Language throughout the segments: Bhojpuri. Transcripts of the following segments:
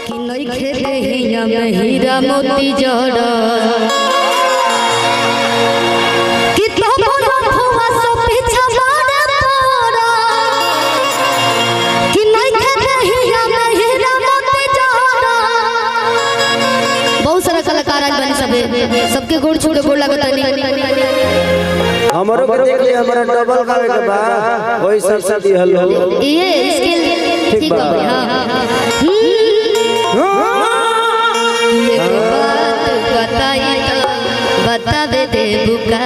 कि नइखे देहिया में हीरा मोती जड़ कि तो बोलो फुआ सो पीछा मारे तोरा कि नइखे देहिया में हीरा मोती जड़ बहुत सारा कलाकार आज बने सबे सबके गोड़ छोड़ गोड़ लगत हमरो के देख लिया हमारा डबल करे के बा वही सब सब दिहल हो ये इसके ठीक बा भाई, हाँ हम्म। एक बात बताई तो बतावे दे बुका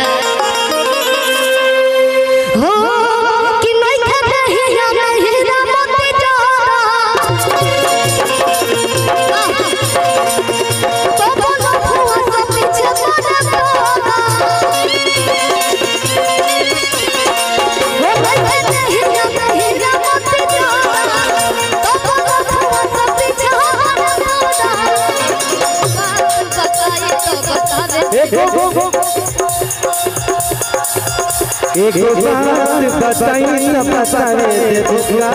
हो कि नहीं खाते ही हम हीरा मोती जोड़ा तो बोलो फुआ से पीछे पड़ा तोरा वो नहीं खाते ही हम हीरा मोती जोड़ा तो बोलो फुआ से पीछे पड़ा तोरा बात बताई तो बतावे एक बात बताई न बतावे दे बुका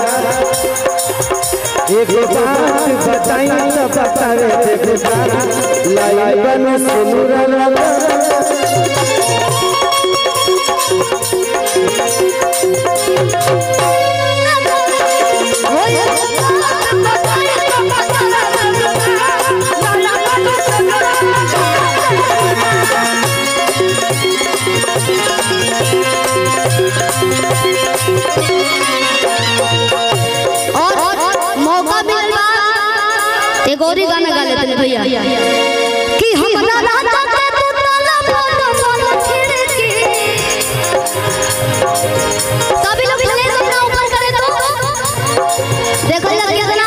एक बात बताई न बतावे दे बुका लाई बन सुनुरा लगा और मौका मिलवा एक और ही गाना गा लेते हैं भैया कि हमरा राजा के तू ताला बंद वाला खिड़की सभी लोग प्लीज अपना ऊपर करें तो देखो लग गया